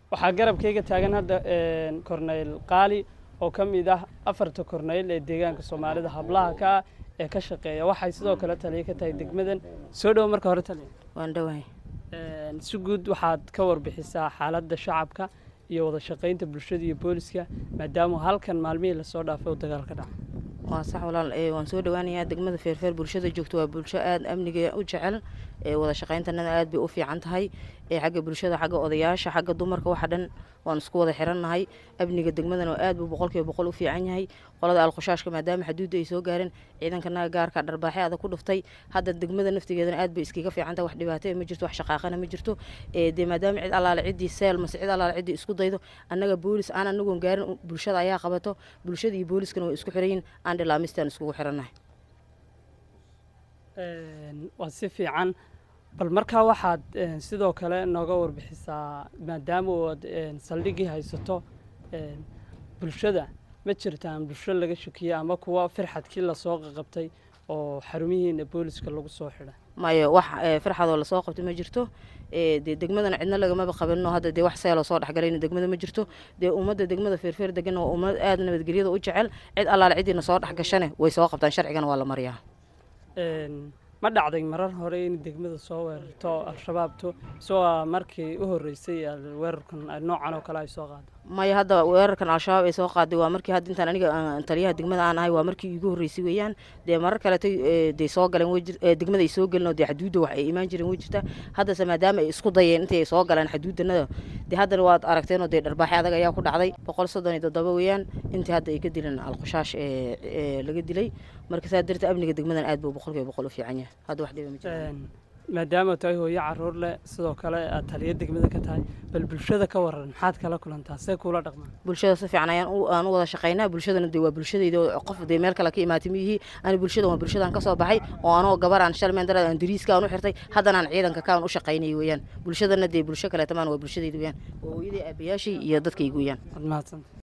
waxaa garabkayga taagan hadda korneyl qaali oo ka mid ah afarta korneyl ee deegaanka soomaalida hablaha ka ah ee ka shaqeeya waxay sidoo kale taliya ka tahay degmadan soo dhowo marka hore taliya waan dhowahay si guud waxaad ka warbixisaa xaaladda shacabka iyo wada shaqaynta bulshada iyo booliska maadaama halkan maalmihii lasoo dhaafay uu dagaal ka dhaca waa sax walaal waan soo dhowaanayaa degmada feerfeer bulshada joogto waa bulsho aada amniga u jecel wada shaqayntanada aad bay u fiican tahay xagga bulshada xagga odayaasha xagga dumarka waxa dhan waan isku wada xirannahay amniga degmadana aad buu boqolkiiba boqol u fiican yahay qolada alkhushaashka maadaama xaduudda ay soo gaareen ciidankanaga gaarka dharbaaxe adag ku dhuftay hadda degmada naftigeedana aad bay iskaga fiican tahay wax dhibaato ma jirto wax shaqaaqana ma jirto dee maadaama cid allaale ciddii seel mase cid allaale ciddii isku daydo annaga boolis aan anagoon gaarin bulshada ayaa qabato bulshada iyo booliskana way isku xiran yihin aan dhilaamistaan iskugu xirannahay waa si fiican bal markaa waxaad sidoo kale nooga warbixisaa maadaama oad saldhigii haysato bulshada ma jirtaan bulsho laga shakiye ama kuwa firxadkii lasoo qaqabtay oo xarumihiina booliska lagu soo xidhay mayo wax firxadoo lasoo qabtay ma jirto dee degmadana cidna lagamaba qabanno hadda dee wax seeloo soo dhexgalayna degmada ma jirto dee ummadda degmada feerfeer deganna waa ummad aada nabadgelyada u jecel cid allaale ciddiina soo dhex gashane way soo qabtaan sharcigana waa la mariyaa ma dhacday marar hore in degmada soo weerarto al-shabaabtu mise waa markii u horreysay weerarkan noocan oo kale ay soo qaado maya hadda weerarkan al-shabaab ay soo qaaday waa markii hadda intaan aniga taliyaha degmada aan ahay waa markii iigu horreysay weeyaan dee marar kaletay dee soo galeen way degmada ay soo gelin oo dee xaduudda wax ay imaan jireen way jirta haddase maadaama ay isku dayeen intay ay soo galeen xaduuddanada dee haddana waad aragteen oo dee dharbaaxe adag ayaa ku dhacday boqol soddon iyo toddoba weeyaan intii hadda ay ka dileen alkhushash ee laga dilay marka saa darteed amniga degmadan aad buu boqolkiiba boqol u fiican yahay hadda wax dhiba ma jiraan maadaama tahay hooyo caruur leh sidoo kale aad taliya degmada ka tahay bal bulshada ka waran maxaad kala kulantaa see kuula dhaqmaan bulshada si fiican ayaan aan u wada shaqaynaa bulshadana dee waa bulshadayda qof dee meel kale ka imaatay miyihii ani bulshada waa bulshadaan ka soo baxay oo anoo gabar aan shalmeen darad aan dariiska aan u xirtay haddana aan ciidanka kaan u shaqaynay weeyaan bulshadana dee bulsho kaleetamaan waa bulshadayda weeyaan waa hooyadii aabayaashii iyo dadkayga weeyaan ad mahadsan